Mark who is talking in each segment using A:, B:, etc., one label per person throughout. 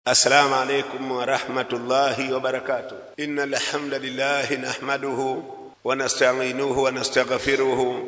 A: السلام عليكم ورحمة الله وبركاته إن الحمد لله نحمده ونستعينه ونستغفره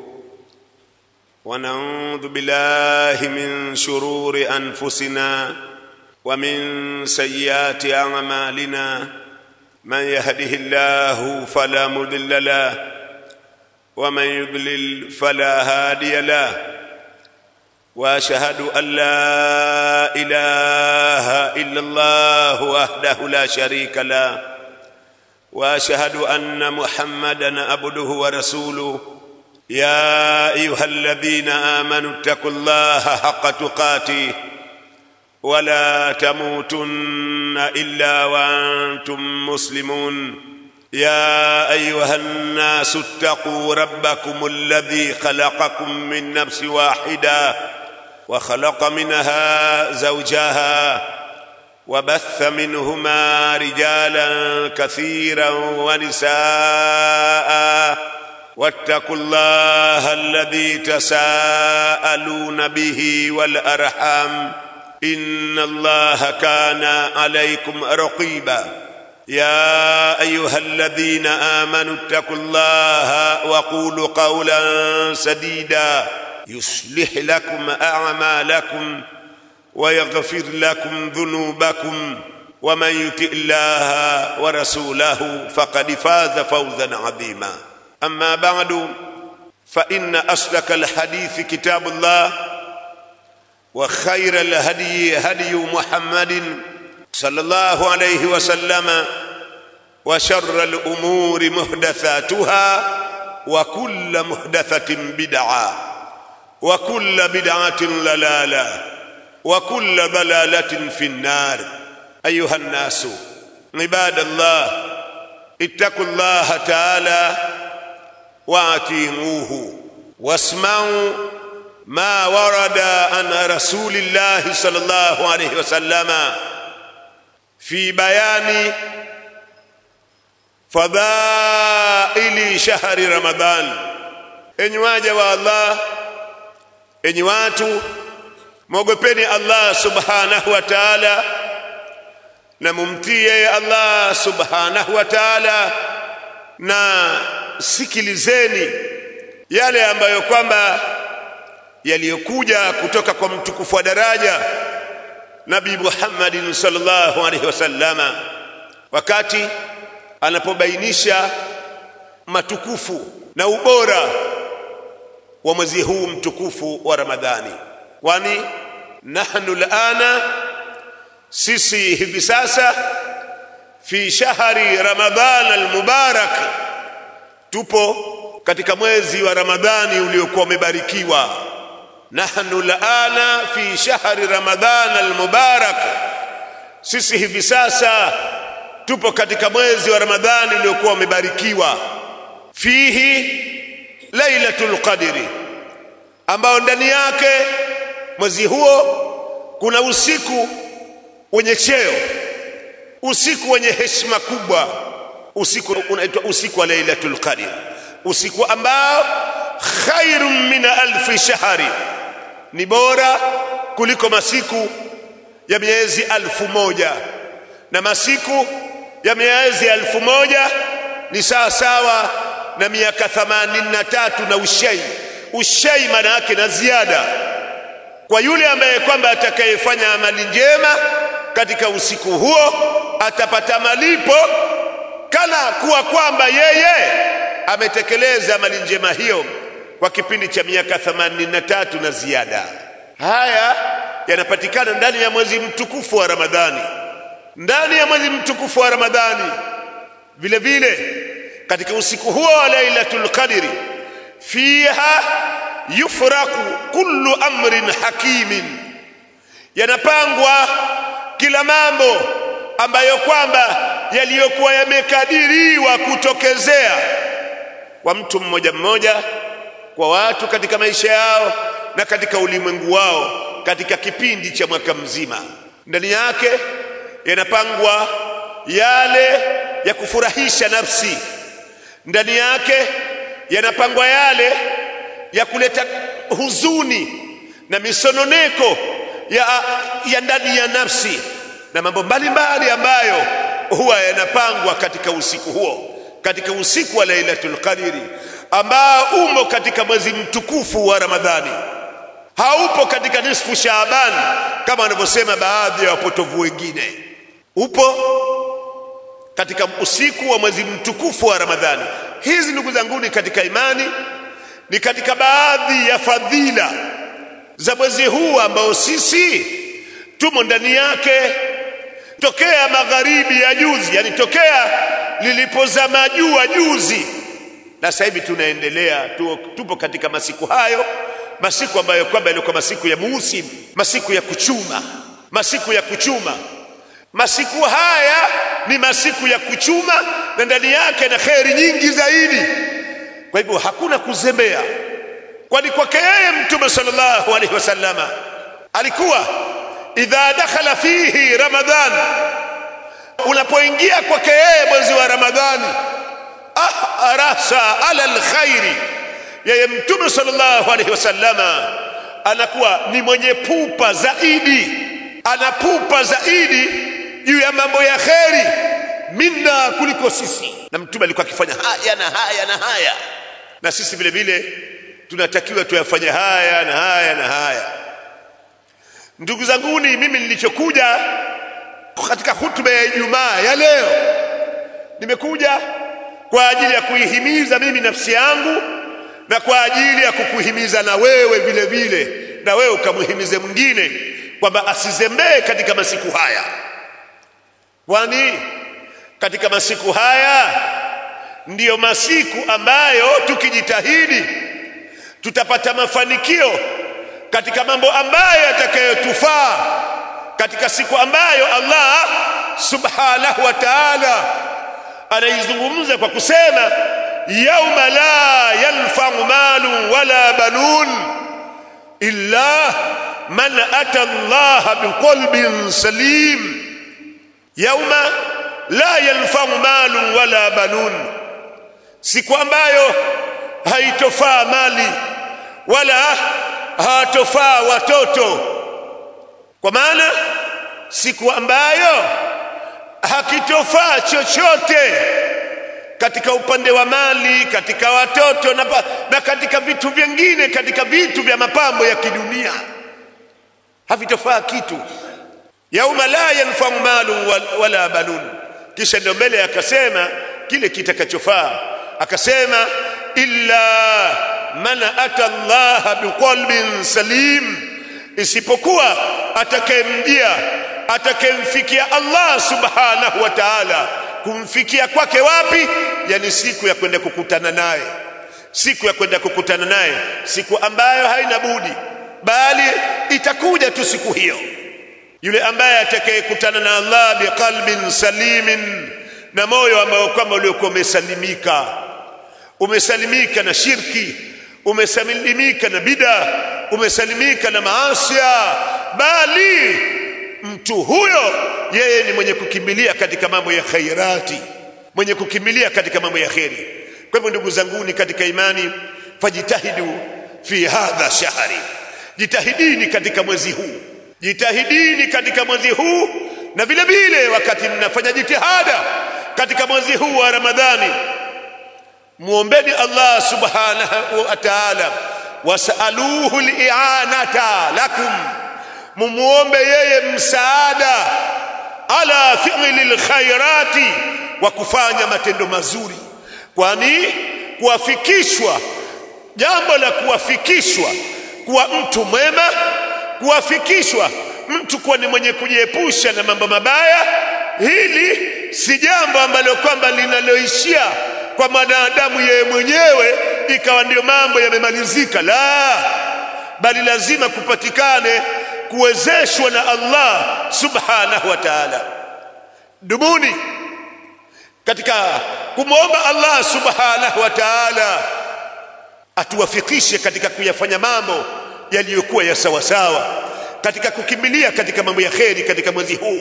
A: ونعوذ بالله من شرور أنفسنا ومن سيئات أعمالنا من يهده الله فلا مضل له ومن يضلل فلا هادي له واشهد ان لا اله الا الله وحده لا شريك له واشهد ان محمدا عبده ورسوله يا ايها الذين امنوا اتقوا الله حق تقاته ولا تموتن الا وانتم مسلمون يا ايها الناس اتقوا ربكم الذي خلقكم من نفس واحده وخلق منها زوجها وبث منهما رجالا كثيرا ونساء واتقوا الله الذي تساءلون به والارحام ان الله كان عليكم رقيبا يا ايها الذين امنوا اتقوا الله وقولوا قولا سديدا يصلح لكم اعمالكم ويغفر لكم ذنوبكم ومن يطع الله ورسوله فقد فاز فوزا عظيما اما بعد فان اصدق الحديث كتاب الله وخير الهدي هدي محمد صلى الله عليه وسلم وشر الامور محدثاتها وكل محدثه بدعه وكل بدعه ضلاله وكل ضلاله في النار ايها الناس عباد الله اتقوا الله تعالى واطيعوه واسمعوا ما ورد عن رسول الله صلى الله عليه وسلم في بيان fadhaili shahri Ramadhan. Enyi waja wa Allah, enyi watu, mwogopeni Allah subhanahu wa ta'ala na mumtii yeye Allah subhanahu wa ta'ala, na sikilizeni yale ambayo kwamba yaliyokuja kutoka kwa mtukufu wa daraja Nabii Muhammadin sallallahu alaihi wasallama wakati anapobainisha matukufu na ubora wa mwezi huu mtukufu wa Ramadhani, kwani nahnu lana, sisi hivi sasa fi shahri Ramadhan almubarak, tupo katika mwezi wa Ramadhani uliokuwa umebarikiwa. Nahnu lana fi shahri Ramadhan almubarak, sisi hivi sasa tupo katika mwezi wa Ramadhani uliokuwa umebarikiwa, fihi lailatul qadri, ambao ndani yake mwezi huo kuna usiku wenye cheo, usiku wenye heshima kubwa, usiku unaitwa usiku wa lailatul qadri, usiku ambao khairun min alfi shahri, ni bora kuliko masiku ya miezi alfu moja na masiku ya miezi elfu moja ni sawa sawa na miaka themanini na tatu na ushei ushei maana yake na ziada kwa yule ambaye kwamba atakayefanya amali njema katika usiku huo atapata malipo kana kuwa kwamba yeye ametekeleza amali njema hiyo kwa kipindi cha miaka themanini na tatu na ziada haya yanapatikana ndani ya mwezi mtukufu wa ramadhani ndani ya mwezi mtukufu wa Ramadhani. Vile vile katika usiku huo wa Lailatul Qadri, fiha yufraku kullu amrin hakimin, yanapangwa kila mambo ambayo kwamba yaliyokuwa yamekadiriwa kutokezea kwa mtu mmoja mmoja, kwa watu katika maisha yao na katika ulimwengu wao katika kipindi cha mwaka mzima. Ndani yake yanapangwa yale ya kufurahisha nafsi, ndani yake yanapangwa yale ya kuleta huzuni na misononeko ya, ya ndani ya nafsi na mambo mbalimbali ambayo huwa yanapangwa katika usiku huo katika usiku wa lailatul qadri ambao umo katika mwezi mtukufu wa ramadhani haupo katika nisfu shaaban kama wanavyosema baadhi ya wapotovu wengine upo katika usiku wa mwezi mtukufu wa ramadhani hizi ndugu zanguni katika imani ni katika baadhi ya fadhila za mwezi huu ambao sisi tumo ndani yake tokea magharibi ya juzi yani tokea lilipozama jua juzi na sasa hivi tunaendelea tu, tupo katika masiku hayo masiku ambayo kwamba yalikuwa masiku ya muusim masiku ya kuchuma masiku ya kuchuma masiku haya ni masiku ya kuchuma na ndani yake na kheri nyingi zaidi kwa hivyo hakuna kuzembea kwani kwake yeye mtume sallallahu alaihi wasallama alikuwa idha dakhala fihi ramadhan unapoingia kwake yeye mwezi wa ramadhani ah arasa ala alkhairi yeye mtume sallallahu alaihi wasallama anakuwa ni mwenye pupa zaidi anapupa zaidi juu ya mambo ya kheri minna kuliko sisi na mtume alikuwa akifanya haya na haya na haya na sisi vile vile tunatakiwa tuyafanye haya na haya na haya ndugu zanguni mimi nilichokuja katika hutuba ya Ijumaa ya leo nimekuja kwa ajili ya kuihimiza mimi nafsi yangu na kwa ajili ya kukuhimiza na wewe vile vile na wewe ukamhimize mwingine kwamba asizembee katika masiku haya kwani katika masiku haya ndiyo masiku ambayo tukijitahidi tutapata mafanikio katika mambo ambayo yatakayotufaa katika siku ambayo Allah subhanahu wa ta'ala anaizungumza kwa kusema yauma la yanfa'u malu wala banun illa man ata Allah biqalbin salim yauma la yanfa'u malu wala banun siku ambayo haitofaa mali wala hatofaa watoto kwa maana siku ambayo hakitofaa chochote katika upande wa mali katika watoto na, na katika vitu vingine katika vitu vya mapambo ya kidunia havitofaa kitu yauma la yanfau malu wala banun kisha ndio mbele akasema kile kitakachofaa akasema illa man ata Allah biqalbin salim isipokuwa atakayemjia atakayemfikia Allah subhanahu wa ta'ala kumfikia kwake wapi yani siku ya kwenda kukutana naye siku ya kwenda kukutana naye siku ambayo haina budi bali itakuja tu siku hiyo yule ambaye atakayekutana na Allah biqalbin salimin na moyo ambao kwamba uliokuwa umesalimika umesalimika na shirki umesalimika na bida umesalimika na maasia bali mtu huyo yeye ni mwenye kukimbilia katika mambo ya khairati mwenye kukimbilia katika mambo ya kheri kwa hivyo ndugu zanguni katika imani fajitahidu fi hadha shahri jitahidini katika mwezi huu jitahidini katika mwezi huu na vile vile wakati mnafanya jitihada katika mwezi huu wa ramadhani muombeni Allah subhanahu wa ta'ala wasaluhu li'anata lakum mumuombe yeye msaada ala fi'li lkhairati wa kufanya matendo mazuri kwani kuwafikishwa jambo la kuwafikishwa kuwa mtu mwema kuwafikishwa mtu kuwa ni mwenye kujiepusha na mambo mabaya hili si jambo ambalo kwamba linaloishia kwa mwanadamu yeye mwenyewe ikawa ndio mambo yamemalizika la bali lazima kupatikane kuwezeshwa na Allah subhanahu wa ta'ala dumuni katika kumwomba Allah subhanahu wa ta'ala atuwafikishe katika kuyafanya mambo yaliyokuwa ya sawasawa katika kukimbilia katika mambo ya kheri katika mwezi huu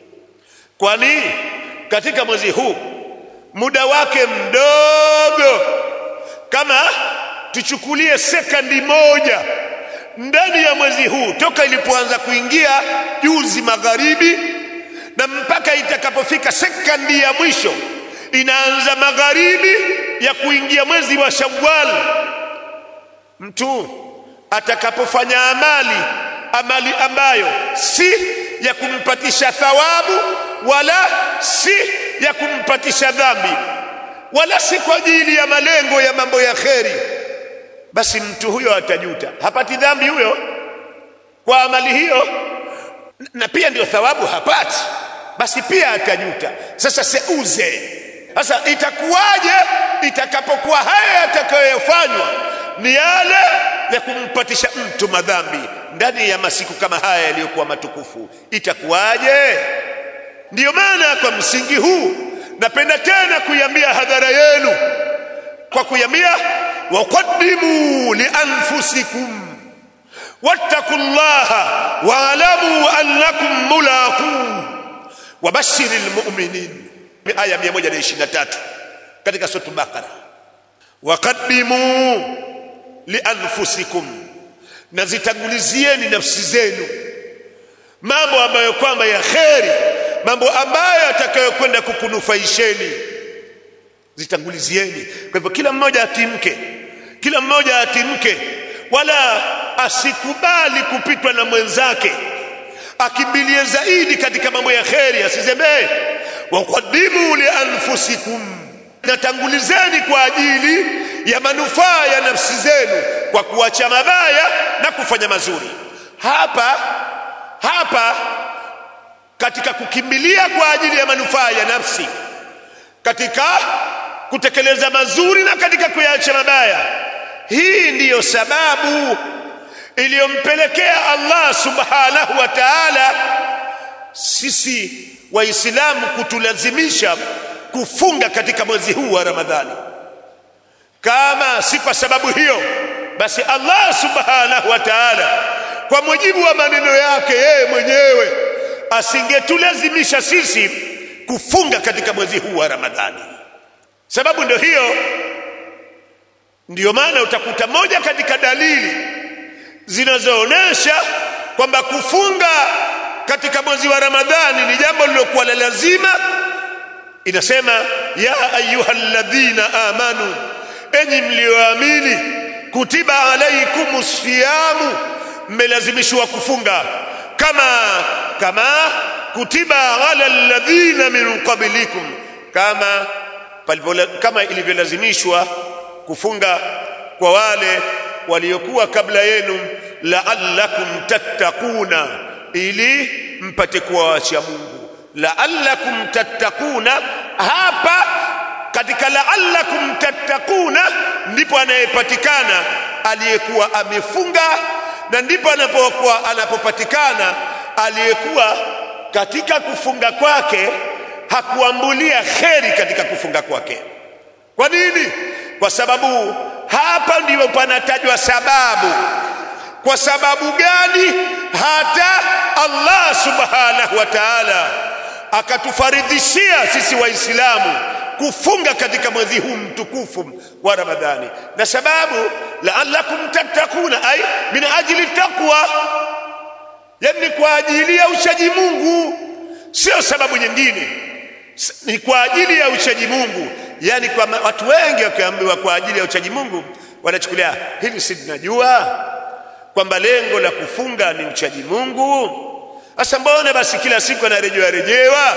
A: kwani katika mwezi huu muda wake mdogo kama tuchukulie sekandi moja ndani ya mwezi huu toka ilipoanza kuingia juzi magharibi na mpaka itakapofika sekondi ya mwisho inaanza magharibi ya kuingia mwezi wa Shawwal, mtu atakapofanya amali amali ambayo si ya kumpatisha thawabu wala si ya kumpatisha dhambi wala si kwa ajili ya malengo ya mambo ya kheri, basi mtu huyo atajuta. Hapati dhambi huyo kwa amali hiyo, na pia ndio thawabu hapati, basi pia atajuta. Sasa seuze sasa itakuwaje itakapokuwa haya yatakayofanywa ni yale ya kumpatisha mtu madhambi ndani ya masiku kama haya yaliyokuwa matukufu, itakuwaje? Ndiyo maana kwa msingi huu napenda tena kuiambia hadhara yenu kwa kuiambia, waqaddimu li anfusikum wattaqu llaha waalamu annakum mulaqu wabashiri lmuminin aya 123 katika sura Bakara, waqaddimu lianfusikum, na zitangulizieni nafsi zenu mambo ambayo kwamba ya kheri, mambo ambayo atakayokwenda kukunufaisheni, zitangulizieni. Kwa hivyo kila mmoja atimke, kila mmoja atimke, wala asikubali kupitwa na mwenzake, akimbilie zaidi katika mambo ya kheri, asizembee waqaddimu li anfusikum, natangulizeni kwa ajili ya manufaa ya nafsi zenu kwa kuacha mabaya na kufanya mazuri. Hapa hapa katika kukimbilia kwa ajili ya manufaa ya nafsi, katika kutekeleza mazuri na katika kuyaacha mabaya, hii ndiyo sababu iliyompelekea Allah subhanahu wa ta'ala sisi Waislamu kutulazimisha kufunga katika mwezi huu wa Ramadhani. Kama si kwa sababu hiyo, basi Allah subhanahu wa ta'ala kwa mujibu wa maneno yake yeye mwenyewe asingetulazimisha sisi kufunga katika mwezi huu wa Ramadhani. Sababu ndio hiyo, ndiyo maana utakuta moja katika dalili zinazoonyesha kwamba kufunga katika mwezi wa Ramadhani ni jambo lilokuwa la lazima. Inasema, ya ayyuhalladhina amanu, enyi mlioamini, kutiba alaikumus siyamu, mmelazimishwa kufunga kama kama kutiba ala alladhina min qablikum, kama palipola, kama ilivyolazimishwa kufunga kwa wale waliokuwa kabla yenu, la'allakum tattaquna ili mpate kuwa wacha Mungu. La'allakum tattaquna, hapa katika la'allakum tattaquna ndipo anayepatikana aliyekuwa amefunga, na ndipo anapokuwa anapopatikana aliyekuwa katika kufunga kwake hakuambulia kheri katika kufunga kwake. Kwa nini? Kwa sababu hapa ndipo panatajwa sababu kwa sababu gani hata Allah subhanahu wa ta'ala akatufaridhishia sisi Waislamu kufunga katika mwezi huu mtukufu wa Ramadhani, na sababu la'allakum tattaquna, ay min ajli taqwa, yani kwa ajili ya uchaji Mungu, sio sababu nyingine, ni kwa ajili ya uchaji Mungu. Yani kwa watu wengi wakiambiwa kwa ajili ya uchaji Mungu wanachukulia hili, si tunajua kwamba lengo la kufunga ni uchaji Mungu. Sasa mbona basi kila siku anarejewa rejewa?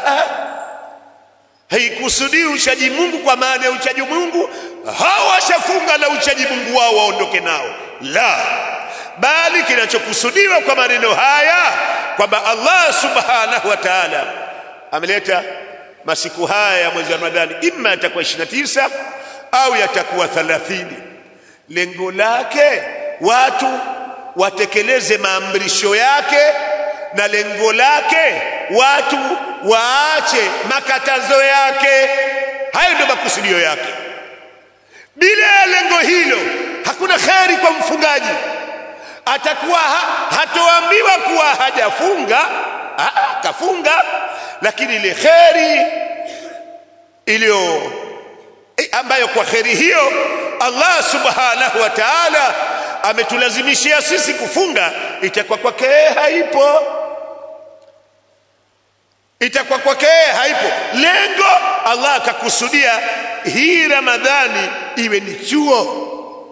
A: Haikusudii uchaji Mungu kwa maana ya uchaji Mungu hawa washafunga na uchaji Mungu wao waondoke nao, la, bali kinachokusudiwa kwa maneno haya kwamba Allah subhanahu wa ta'ala ameleta masiku haya ya mwezi wa Ramadhani, imma yatakuwa 29 au yatakuwa 30. Lengo lake watu watekeleze maamrisho yake na lengo lake watu waache makatazo yake. Hayo ndio makusudio yake. Bila ya lengo hilo, hakuna kheri kwa mfungaji. Atakuwa ha, hatoambiwa kuwa hajafunga, aa, kafunga, lakini ile kheri iliyo ambayo kwa kheri hiyo Allah subhanahu wa ta'ala ametulazimishia sisi kufunga, itakuwa kwake haipo. itakuwa kwake haipo lengo Allah akakusudia hii Ramadhani iwe ni chuo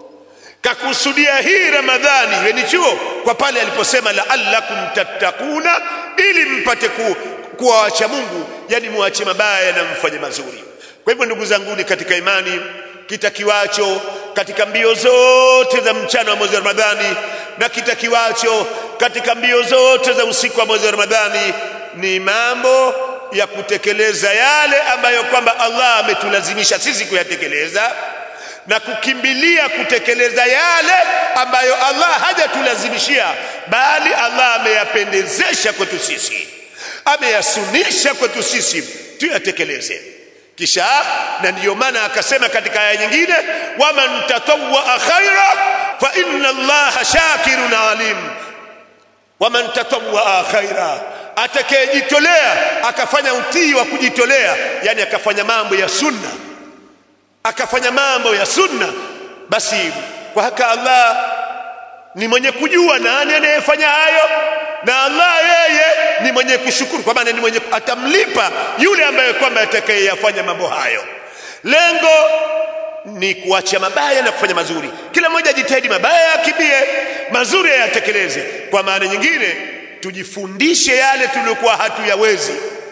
A: kakusudia hii Ramadhani iwe ni chuo kwa pale aliposema la'allakum tattakuna ili mpate ku, kuwa wacha Mungu yani muache mabaya na mfanye mazuri kwa hivyo ndugu zangu katika imani kitakiwacho katika mbio zote za mchana wa mwezi wa Ramadhani na kitakiwacho katika mbio zote za usiku wa mwezi wa Ramadhani ni mambo ya kutekeleza yale ambayo kwamba Allah ametulazimisha sisi kuyatekeleza na kukimbilia kutekeleza yale ambayo Allah hajatulazimishia bali Allah ameyapendezesha kwetu sisi ameyasunisha kwetu sisi tuyatekeleze kisha na ndiyo maana akasema katika aya nyingine waman tatawwa khaira fa inna allaha shakirun alim waman tatawwa khaira atakayejitolea akafanya utii wa kujitolea yani akafanya mambo ya sunna akafanya mambo ya sunna basi kwa haka Allah ni mwenye kujua nani anayefanya hayo na Allah yeye ni mwenye kushukuru kwa maana ni mwenye atamlipa yule ambaye kwamba atakayeyafanya mambo hayo lengo ni kuacha mabaya na kufanya mazuri kila mmoja ajitahidi mabaya akimbie mazuri yatekeleze kwa maana nyingine tujifundishe yale tuliokuwa hatuyawezi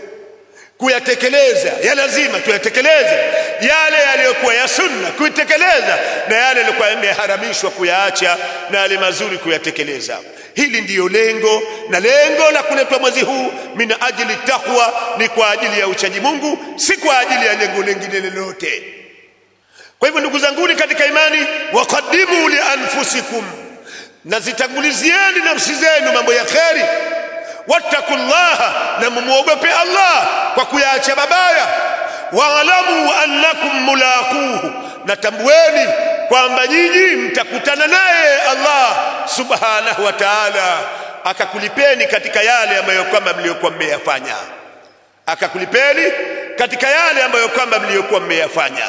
A: kuyatekeleza ya lazima tuyatekeleze yale yaliyokuwa ya sunna kuitekeleza na yale yaliyokuwa yameharamishwa kuyaacha na yale mazuri kuyatekeleza hili ndiyo lengo na lengo la kuletwa mwezi huu min ajili taqwa ni kwa ajili ya uchaji Mungu si kwa ajili ya lengo lingine lolote kwa hivyo ndugu zanguni katika imani waqaddimu li anfusikum na zitangulizieni nafsi zenu mambo ya kheri wattaqullaha na mumuogope Allah kwa kuyaacha mabaya waalamu annakum mulaquhu na tambueni kwamba nyinyi mtakutana naye Allah subhanahu wa ta'ala akakulipeni katika yale ambayo kwamba mliokuwa mmeyafanya akakulipeni katika yale ambayo kwamba mliokuwa mmeyafanya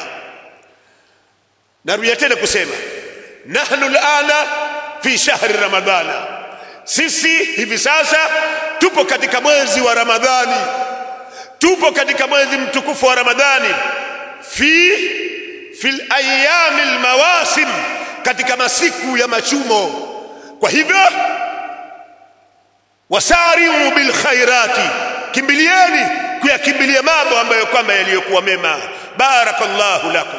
A: narudia tena kusema nahnu alana fi shahri ramadhana sisi hivi sasa tupo katika mwezi wa ramadhani tupo katika mwezi mtukufu wa ramadhani fi fil ayami almawasim katika masiku ya machumo kwa hivyo wasari'u bil khairati kimbilieni kuyakimbilia mambo ambayo kwamba yaliyokuwa mema barakallahu lakum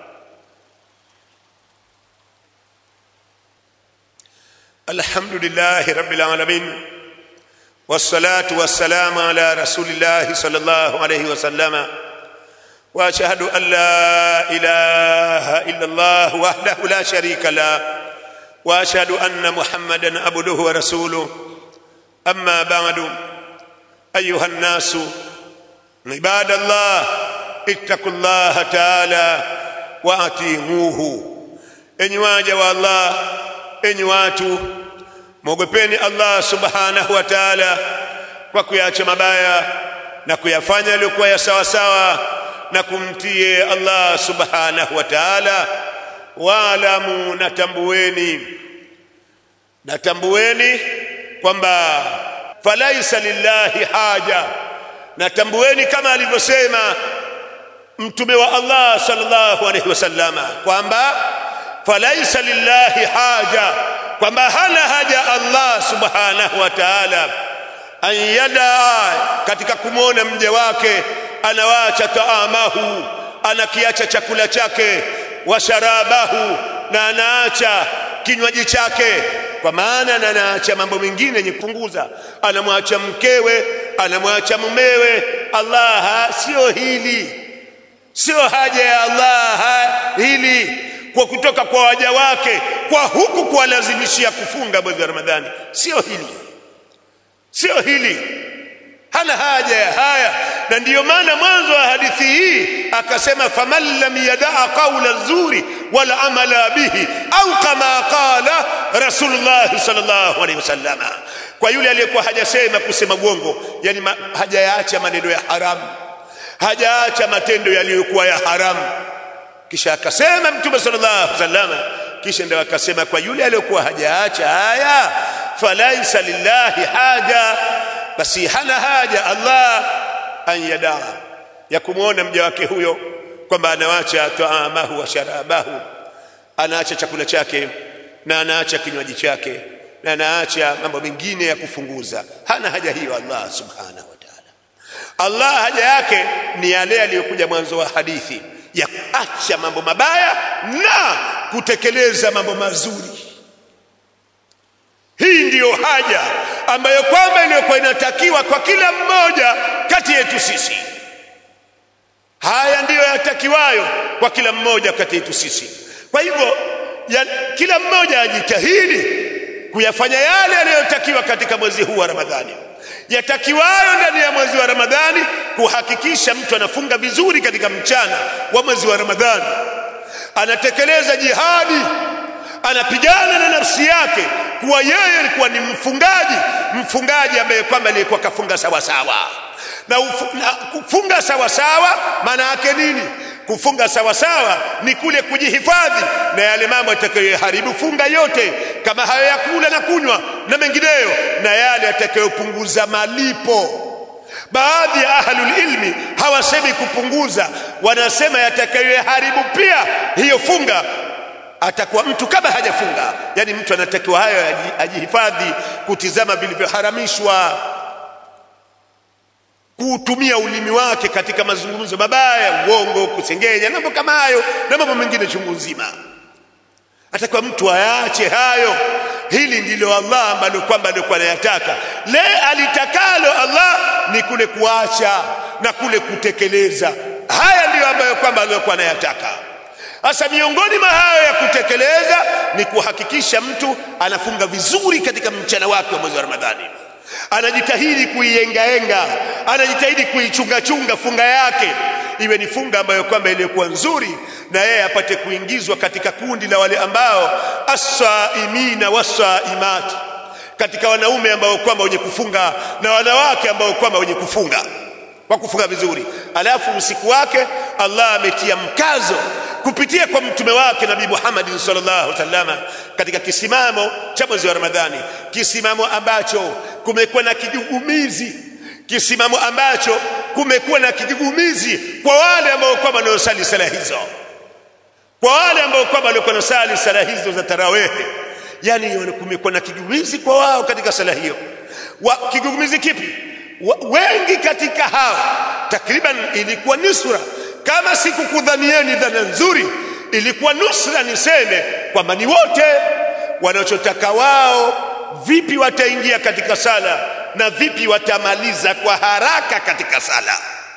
A: الحمد لله رب العالمين والصلاة والسلام على رسول الله صلى الله عليه وسلم وأشهد أن لا إله إلا الله وحده لا شريك له وأشهد أن محمدا عبده ورسوله أما بعد أيها الناس عباد الله اتقوا الله تعالى وأطيعوه إن واجب الله enyi watu mwogopeni Allah subhanahu wa ta'ala kwa kuyacha mabaya na kuyafanya yaliyokuwa ya sawa sawa na kumtie Allah subhanahu wa ta'ala waalamu natambueni natambueni kwamba falaisa lillahi haja natambueni kama alivyosema mtume wa Allah sallallahu alaihi wasallama kwamba falaisa lillahi haja kwamba hana haja Allah subhanahu wa ta'ala an yada katika kumwona mja wake anawacha taamahu anakiacha chakula chake wa sharabahu na anaacha kinywaji chake kwa maana na anaacha mambo mengine yenye kupunguza anamwacha mkewe anamwacha mumewe Allah sio hili sio haja ya Allah hili kwa kutoka kwa waja wake kwa huku kuwalazimishia kufunga mwezi wa Ramadhani sio hili sio hili hana haja ya haya na ndiyo maana mwanzo wa hadithi hii akasema faman lam yadaa qawla zuri wala amala bihi au kama qala rasulullah sallallahu alaihi wasallam kwa yule aliyekuwa hajasema kusema uongo yani ma, hajayaacha maneno ya haramu hajaacha matendo yaliyokuwa ya haramu kisha akasema mtume sallallahu alaihi wasallam kisha ndio akasema kwa yule aliyokuwa hajaacha haya falaisa lillahi haja basi hana haja Allah an yadaa ya kumwona mja wake huyo kwamba anawacha taamahu wa sharabahu anaacha chakula chake na anaacha kinywaji chake na anaacha mambo mengine ya kufunguza hana haja hiyo Allah subhanahu wa ta'ala Allah haja yake ni yale aliyokuja mwanzo wa hadithi ya kuacha mambo mabaya na kutekeleza mambo mazuri hii ndiyo haja ambayo kwamba iliyokuwa inatakiwa kwa kila mmoja kati yetu sisi haya ndiyo yatakiwayo kwa kila mmoja kati yetu sisi kwa hivyo ya, kila mmoja ajitahidi kuyafanya yale yanayotakiwa katika mwezi huu wa Ramadhani yatakiwayo ndani ya mwezi wa Ramadhani kuhakikisha mtu anafunga vizuri katika mchana wa mwezi wa Ramadhani anatekeleza jihadi anapigana na nafsi yake kuwa yeye alikuwa ni mfungaji mfungaji ambaye kwamba alikuwa kafunga sawa sawa na, ufu, na kufunga sawa sawa maana yake nini kufunga sawa sawa ni kule kujihifadhi na yale mambo yatakayoharibu funga yote kama hayo ya kula na kunywa na mengineyo na yale yatakayopunguza malipo baadhi ya ahlul ilmi hawasemi kupunguza wanasema yatakayoharibu pia hiyo funga atakuwa mtu kama hajafunga yani mtu anatakiwa hayo ajihifadhi kutizama vilivyoharamishwa kuutumia ulimi wake katika mazungumzo mabaya uongo kusengenya mambo kama hayo na mambo mengine chungu nzima atakuwa mtu ayaache hayo hili ndilo Allah ambalo kwamba alikuwa anayataka le alitakalo Allah ni kule kuacha na kule kutekeleza haya ndiyo ambayo kwamba alikuwa anayataka sasa miongoni mwa hayo ya kutekeleza ni kuhakikisha mtu anafunga vizuri katika mchana wake wa mwezi wa Ramadhani anajitahidi kuiengaenga anajitahidi kuichungachunga funga yake iwe ni funga ambayo kwamba iliyokuwa nzuri na yeye apate kuingizwa katika kundi la wale ambao asaimina wasaimat katika wanaume ambao kwamba wenye kufunga na wanawake ambao kwamba wenye kufunga kwa kufunga vizuri alafu usiku wake Allah ametia mkazo kupitia kwa mtume wake Nabii Muhammad sallallahu alaihi wasallam katika kisimamo cha mwezi wa Ramadhani kisimamo ambacho kumekuwa na kigugumizi kisimamo ambacho kumekuwa na kigugumizi kwa wale ambao kwamba wanaosali sala hizo kwa wale ambao kwamba walikuwa wanasali sala hizo za tarawehe yani kumekuwa na kigugumizi kwa wao katika sala hiyo wa, kigugumizi kipi wa, wengi katika hao takriban ilikuwa nusra kama sikukudhanieni dhana nzuri ilikuwa nusra niseme kwamba ni wote wanachotaka wao vipi wataingia katika sala na vipi watamaliza kwa haraka katika sala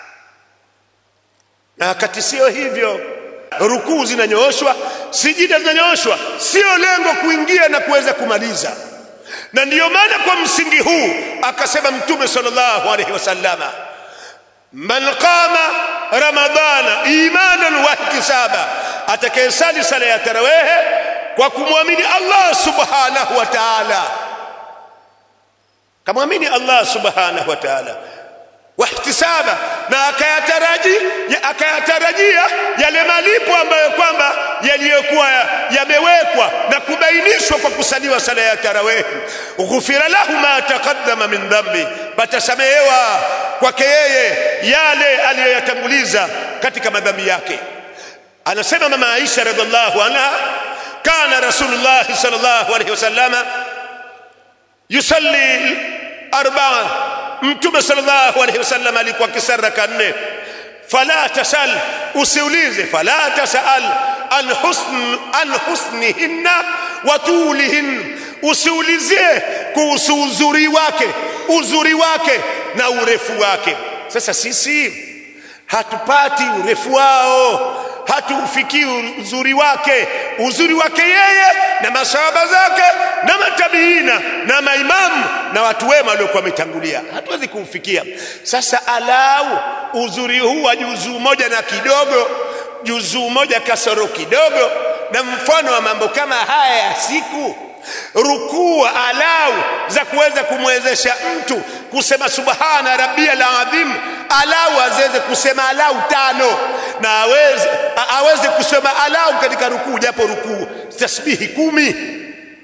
A: na wakati sio hivyo rukuu zinanyooshwa sijida zinanyooshwa sio lengo kuingia na kuweza kumaliza na ndiyo maana kwa msingi huu akasema mtume sallallahu alaihi wasallama man qama ramadana imanan wa ihtisaba atakayesali sala ya tarawehe kwa kumwamini Allah subhanahu wa ta'ala kamwamini Allah subhanahu wa ta'ala wahtisaba na akayatarajia akayatarajia yale malipo ambayo kwamba yaliyokuwa yamewekwa na kubainishwa kwa kusaliwa sala ya tarawih ghufira lahu ma taqaddama min dhambi patasamehewa kwake yeye yale aliyoyatanguliza katika madhambi yake anasema mama Aisha radhiallahu anha kana rasulullah sallallahu alayhi wasallama yusalli arba'a mtume sallallahu alayhi wasallam alikuwa kisara kanne fala tasal usiulize fala tasal an husn an husnihinna wa tulihin usiulizie kuhusu uzuri wake uzuri wake na urefu wake sasa sisi hatupati urefu wao hatuufikii uzuri wake uzuri wake yeye na masahaba zake na matabiina na maimamu na watu wema waliokuwa wametangulia hatuwezi kuufikia sasa alau uzuri huu wa juzuu moja na kidogo juzuu moja kasoro kidogo na mfano wa mambo kama haya ya siku rukuu alau za kuweza kumwezesha mtu kusema subhana rabbiyal azim alau aweze kusema alau tano na aweze aweze kusema alau katika rukuu japo rukuu tasbihi kumi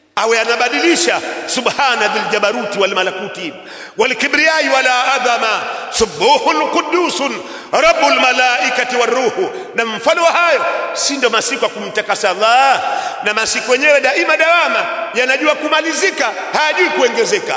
A: awe anabadilisha subhana dhil jabaruti wal malakuti wal kibriyai wala adhama subuhun qudusun rabbul malaikati waruhu na mfano wa hayo si ndio masiku ya kumtakasa Allah na masiku yenyewe daima dawama yanajua kumalizika hayajui kuongezeka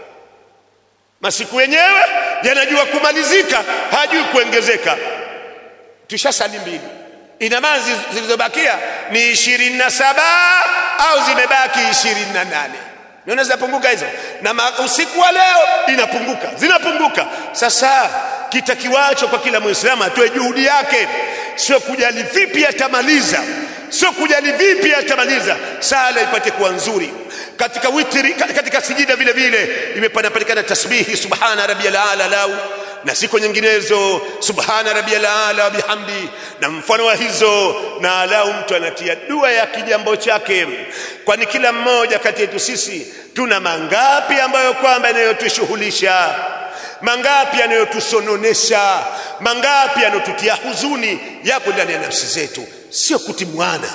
A: masiku yenyewe yanajua kumalizika hayajui kuongezeka tushasali mbili ina maana zilizobakia ni ishirini na saba au zimebaki ishirini na nane niona zinapunguka hizo na usiku wa leo inapunguka zinapunguka sasa kitakiwacho kwa kila mwislamu atoe juhudi yake sio kujali vipi atamaliza sio kujali vipi atamaliza sala ipate kuwa nzuri katika witri katika sijida vile vile imepanapatikana tasbihi subhana rabbiyal ala lau na siku nyinginezo subhana rabbiyal ala bihamdi na mfano wa hizo na alau mtu anatia dua ya kijambo chake kwani kila mmoja kati yetu sisi tuna mangapi ambayo kwamba yanayotushughulisha mangapi yanayotusononesha mangapi yanayotutia huzuni yako ndani ya nafsi zetu sio kutimwana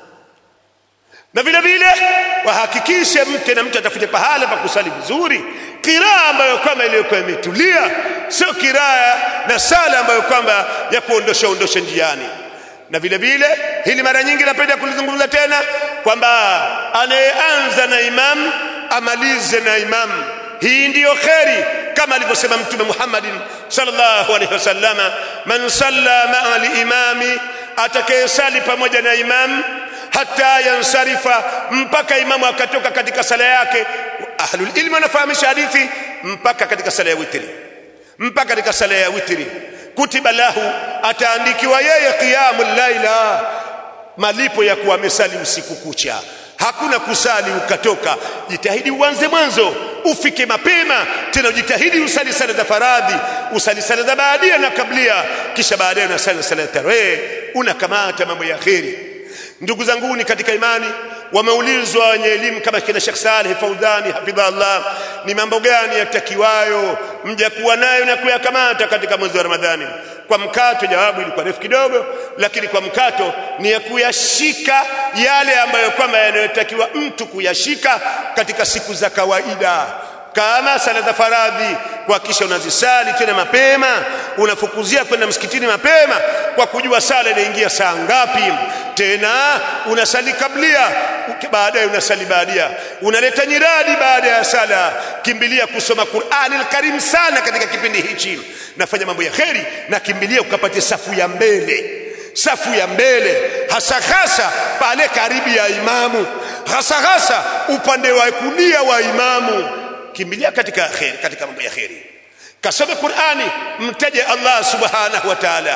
A: na vile vile wahakikishe mke na mtu atafute pahala pa kusali vizuri kiraa ambayo kwamba iliyokuwa imetulia sio kiraa na sala ambayo kwamba ya kuondosha ondosha njiani na vile vile hili mara nyingi napenda kulizungumza tena kwamba anayeanza na imam amalize na imam hii ndiyo kheri kama alivyosema mtume Muhammadin sallallahu alaihi wasallama man salla ma'a al-imami atakayesali pamoja na imam hata yansarifa mpaka imamu akatoka katika sala yake ahlul ilmi wanafahamisha hadithi mpaka katika sala ya witri mpaka katika sala ya witri kutiba lahu ataandikiwa yeye qiyamul laila malipo ya kuwa amesali usiku kucha hakuna kusali ukatoka jitahidi uanze mwanzo ufike mapema tena ujitahidi usali sala za faradhi usali sala za baadia na kablia kisha baadaye unasali sala ya tarehe unakamata mambo ya kheri ndugu zanguni katika imani wameulizwa wenye elimu kama kina Sheikh Saleh Faudhani hafidhallah ni mambo gani yatakiwayo mja kuwa nayo na kuyakamata katika mwezi wa Ramadhani kwa mkato jawabu ilikuwa refu kidogo lakini kwa mkato ni ya kuyashika yale ambayo kwamba yanayotakiwa mtu kuyashika katika siku za kawaida kama sala za faradhi kuhakikisha unazisali tena mapema unafukuzia kwenda msikitini mapema kwa kujua sala inaingia saa ngapi tena unasali kablia baadaye unasali baadia unaleta nyiradi baada ya sala kimbilia kusoma Qur'ani al-Karim sana katika kipindi hichi nafanya mambo ya kheri na kimbilia ukapate safu ya mbele safu ya mbele hasa hasa pale karibu ya imamu hasa hasa upande wa kulia wa imamu kimbilia katika kheri katika mambo ya kheri kasome Qur'ani mtaje Allah subhanahu wa ta'ala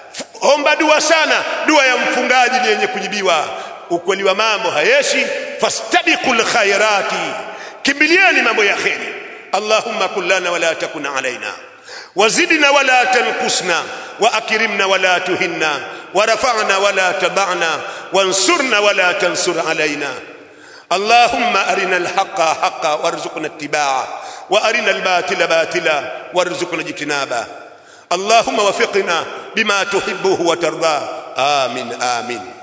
A: omba dua sana dua ya mfungaji ni yenye kujibiwa ukweli wa mambo hayeshi fastabiqul khairati kimbilieni mambo ya kheri allahumma kullana wala takun alaina وزدنا ولا تنقصنا واكرمنا ولا تهنا ورفعنا ولا تبعنا وانصرنا ولا تنصر علينا اللهم ارنا الحق حقا وارزقنا اتباعه وارنا الباطل باطلا وارزقنا اجتنابه اللهم وفقنا بما تحبه وترضاه امين امين